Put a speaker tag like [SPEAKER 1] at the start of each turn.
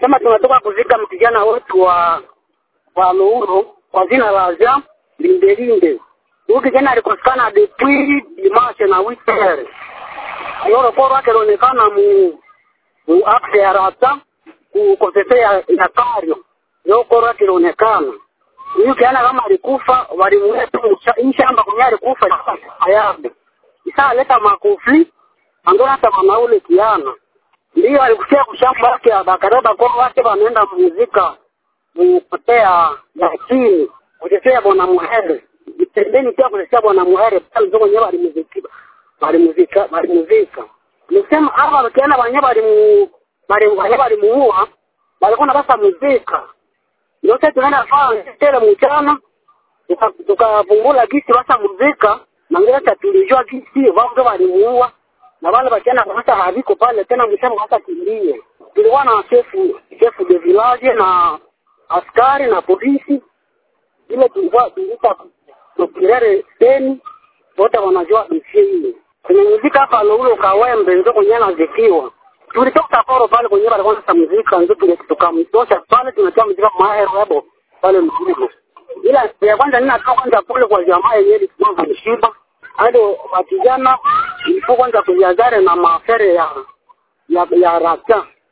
[SPEAKER 1] sema tunatoka kuzika mkijana wetu wa wa Louro kwa jina la Jean Lindelinde. Huyu kijana alikosekana depuis dimanche na weekend. Loro koro wake alionekana mu mu akse ya rata ku kosese ya, ya kario. Loro koro wake alionekana. Huyu kijana kama alikufa walimweka tu hii shamba kwenye alikufa ayabe. Isa aleta makofi angona hata mama ule kiana. Ndio alikufikia kushamba yake abakareba kwa wake wanaenda muzika kupotea ya chini kutetea bwana Muhere pembeni pia kutetea bwana Muhere pale ndio wenyewe walimuzika walimuzika walimuzika nisema hapa wakiana wenyewe walimu wale walimuua walikuwa na basa muzika ndio sasa tunaenda faa tele mchana tukavumbula gisi basa muzika na ngeza tulijua gisi wao ndio walimuua na wale wakiana hata haviko pale tena msema hata kimbie tulikuwa na chefu chefu de village na askari na polisi ile tulikuwa tuliita tukirere teni wote wanajua dosie ile kwenye muzika hapa loulo kawembe ndio kwenye anazikiwa tulitoka koro pale kwenye walikuwa na muzika ndio tukamtosha pale tunatia muzika mahero hapo pale mzigo ila ya kwanza nina toka kwanza kule kwa jamaa yenyewe ilikuwa mshiba hadi wakijana ilikuwa kwanza kujazare na mafere ya ya ya rata